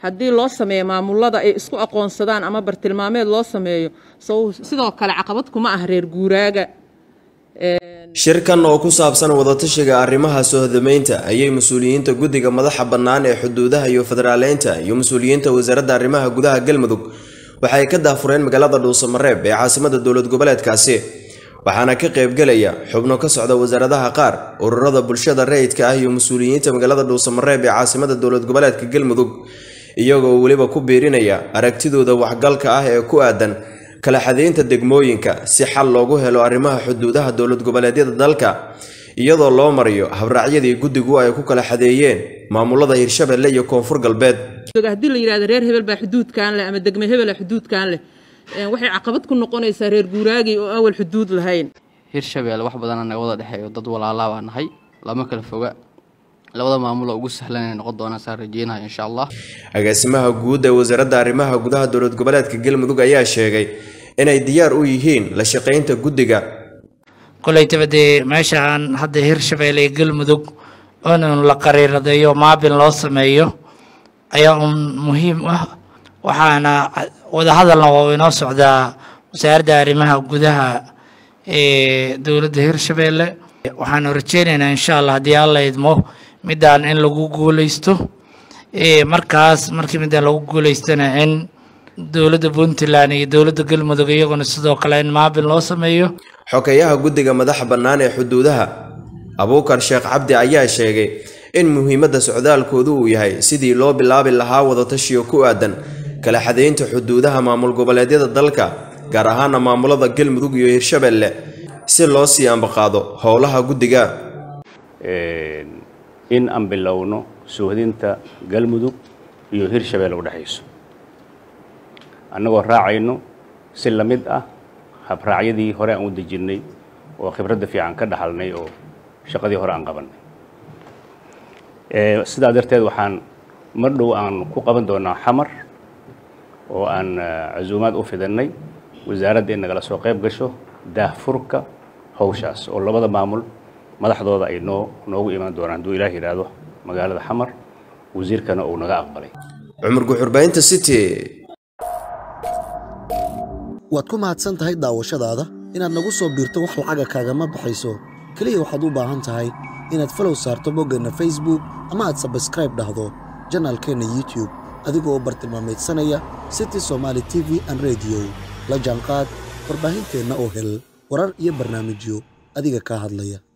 haddii loo sameeyo maamulada ay isku aqoonsadaan ama bartilmaameed loo sameeyo sidoo kale caqabad kuma ah reer guuraaga shirkan oo ku saabsan wadatashiga arrimaha soohdameynta ayay mas-uuliyiinta guddiga madaxa bannaan ee xuduudaha iyo federaaleynta iyo mas-uuliyiinta wasaaradda arrimaha gudaha galmudug waxay ka daafureen magaalada dhuusamareeb ee caasimada dowlad goboleedkaasi waxaana ka qaybgelaya xubno ka socda wasaaradaha qaar ururada bulshada rayidka ah iyo mas-uuliyiinta magaalada dhuusamareeb ee caasimada dowlad goboleedka galmudug iyagoo weliba ku biirinaya aragtidooda waxgalka ah ee ku aadan kala xadeynta degmooyinka si xal loogu helo arrimaha xuduudaha dowlad goboleedyada dalka iyadoo loo mariyo habraacyadii guddigu ay ku kala xadeeyeen maamulada hirshabelle iyo koonfur galbeed haddii la yidhahdo reer hebel baa xuduudkan leh ama degme hebela xuduudkan leh waxay caqabad ku noqonaysaa reer guuraagii oo awal xuduud lahayn hirshabelle wax badana naga wada dhexeeyo dad walaalaa baa nahay lama kala foga labada maamuloo ugu sahlan inay noqon doonaan saan rajeynaya insha allah agaasimaha guud ee wasaaradda arrimaha gudaha dowlad goboleedka galmudug ayaa sheegay inay diyaar u yihiin la shaqaynta guddiga koleytaba dee meeshaan hadda hirshabelle iyo galmudug inuu la qariiradeeyo maabil loo sameeyo ayaa un muhiim ah waxaana wadahadalna waa inoo socdaa wasaaradda arrimaha gudaha ee dowladda hirshabelle waxaanu rajeynaynaa insha allah haddii alla idmo midaan in lagu guuleysto markaas markii midaan lagu guuleystana in dowladda puntland iyo dowladda galmudug iyaguna sidoo kale in maabil loo sameeyo xokeyaha guddiga madaxa bannaan ee xuduudaha abuukar sheekh cabdi ayaa sheegay in muhiimadda socdaalkoodu uu yahay sidii loo bilaabi lahaa wadatashiyo ku aadan kala xadeynta xuduudaha maamul goboleedyada dalka gaar ahaana maamulada galmudug iyo hirshabelle si loo sii ambaqaado howlaha guddiga in aan bilowno soohdinta galmudug iyo hirshabelle udhexayso annagoo raacayno si la mid ah habraacyadii hore aan u dejinnay oo khibradda fiican ka dhaxalnay oo shaqadii hore aan qabannay sidaa darteed waxaan mar dhow aan ku qaban doonaa xamar oo aan casuumaad u fidannay wasaaradda in nagala soo qayb gasho daahfurka howshaas oo labada maamul madaxdooda ay noo noogu imaan doonaan hadduu ilaah yidhaahdo magaalada xamar wasiirkana uu naga aqbalay cumar guxurbaynta city waad ku mahadsan tahay daawashadaada inaad nagu soo biirto wax lacaga kaagama baxayso keliya waxaad u baahan tahay inaad falow saarto boggeenna facebook ama aad sabskraib dhahdo janaalkeenna youtube adigoo bartilmaamaydsanaya city somaali t v an rediyo la jaanqaad warbaahinteenna oo hel warar iyo barnaamijyo adiga kaa hadlaya